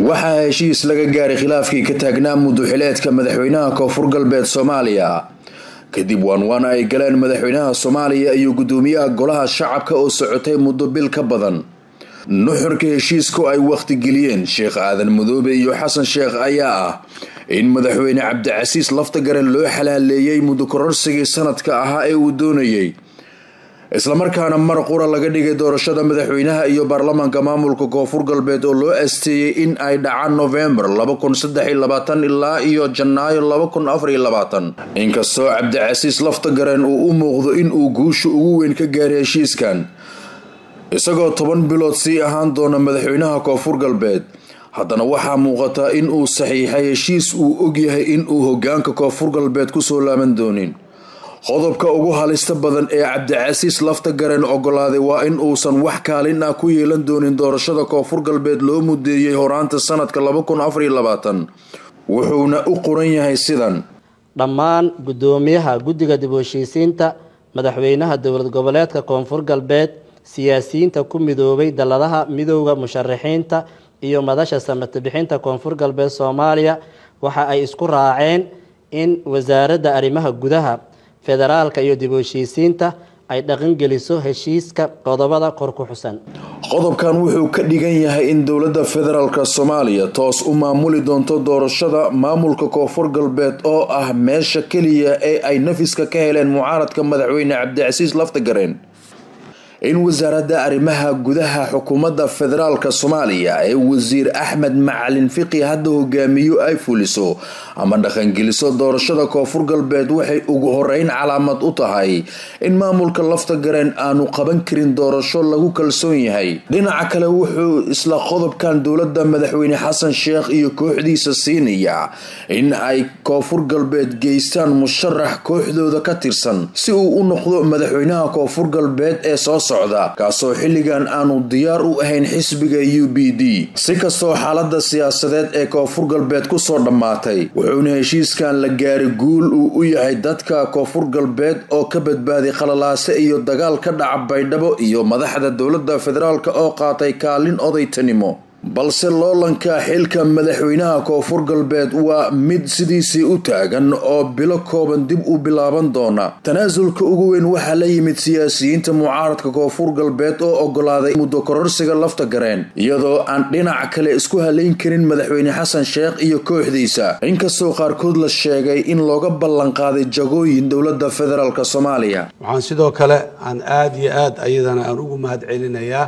waxaa heshiis laga gaaray khilaafkii ka taagnaa muduxileedka madaxweynaha koonfur galbeed soomaaliya kadib waanwaan ay galeen madaxweynaha soomaaliya iyo gudoomiyaha golaha shacabka oo socotay muddo bil ka badan nuxurka heshiisku ay wakhtigeliyeen sheekh aadan madoobe iyo xasan sheekh ayaa ah in madaxweyne cabdicasiis laftagaren loo xalaaleeyey muddo kororsigii sanadka ahaa ee uu doonayay islamarkaana mar qura laga dhigay doorashada madaxweynaha iyo baarlamaanka maamulka koonfur galbeed oo loo asteeyey in ay dhacaan novembar ilaa iyo janaayo inkastoo cabdicasiis laftagaren uu u muuqdo in uu guusha ugu weyn ka gaaray heshiiskan isagoo toban bilood sii ahaan doona madaxweynaha koonfur galbeed haddana waxaa muuqataa in uu saxiixay heshiis uu ogyahay in uu hogaanka koonfur galbeed kusoo laaban doonin qodobka ugu halista badan ee cabdicasiis laftagaren ogolaaday waa in uusan wax kaalin ah ku yeelan doonin doorashada koonfur galbeed loo mudeeyey horaanta sanadka wuxuuna u qoran yahay sidan dhammaan guddoomiyaha guddiga dib u heshiisiinta madaxweynaha dowlad goboleedka koonfur galbeed siyaasiyiinta ku midoobay dalladaha midowda musharaxiinta iyo madasha samata bixinta koonfur galbeed soomaaliya waxa ay isku raaceen in wasaaradda arrimaha gudaha federaalka iyo dib u heshiisiinta ay dhaqangeliso heshiiska qodobada kor ku xusan qodobkan wuxuu ka dhigan yahay in dowladda federaalk soomaaliya toos u maamuli doonto doorashada maamulka koonfur galbeed oo ah meesha keliya ee ay nafiska ka heleen mucaaradka madaxweyne cabdicasiis laftagaren in wasaaradda arrimaha gudaha xukuumadda federaalk soomaaliya ee wasiir axmed macalin fiqi hadda hogaamiyo ay fuliso ama dhaqangeliso doorashada koonfur galbeed waxay ugu horeyn calaamad u tahay in maamulka laftagaren aanu qaban karin doorasho lagu kalsoon yahay dhinaca kale wuxuu isla qodobkan dowladda madaxweyne xasan sheekh iyo kooxdiisa siinaya in ay koonfur galbeed geystaan musharax kooxdooda ka tirsan si uu u noqdo madaxweynaha koonfur galbeed ee soo kaasoo xilligan aanu diyaar u ahayn xisbiga u b d si kastoo xaalada siyaasadeed ee koonfur galbeed kusoo dhammaatay wuxuuna heshiiskan la gaaray guul uu u yahay dadka koonfur galbeed oo ka badbaaday khalalaase iyo dagaal ka dhaca baydhabo iyo madaxda dowladda federaalk oo qaatay kaalin odaytanimo balse loolanka xilka madaxweynaha koonfur galbeed waa mid sidiisii u taagan oo bilo kooban dib u bilaaban doona tanaasulka ugu weyn waxaa la yimid siyaasiyiinta mucaaradka koonfur galbeed oo ogolaaday muddo kororsiga lafta gareen iyadoo aan dhinac kale isku halayn karin madaxweyne xasan sheekh iyo kooxdiisa inkastoo qaarkood la sheegay in looga ballanqaaday jagooyin dowladda federaalk soomaaliya waxaan sidoo kale aan aada iyo aada ayadana aan ugu mahad celinayaa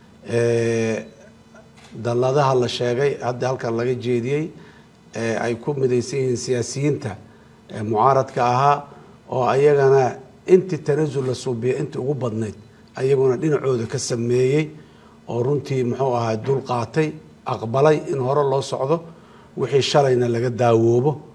dalladaha la sheegay hadda halkan laga jeediyey ee ay ku midaysan yihiin siyaasiyiinta mucaaradka ahaa oo ayagana intii tanasul la suubiya intii ugu badnayd ayaguna dhinacooda ka sameeyey oo runtii muxuu ahaa dul qaatay aqbalay in hore loo socdo wixii shalayna laga daawoobo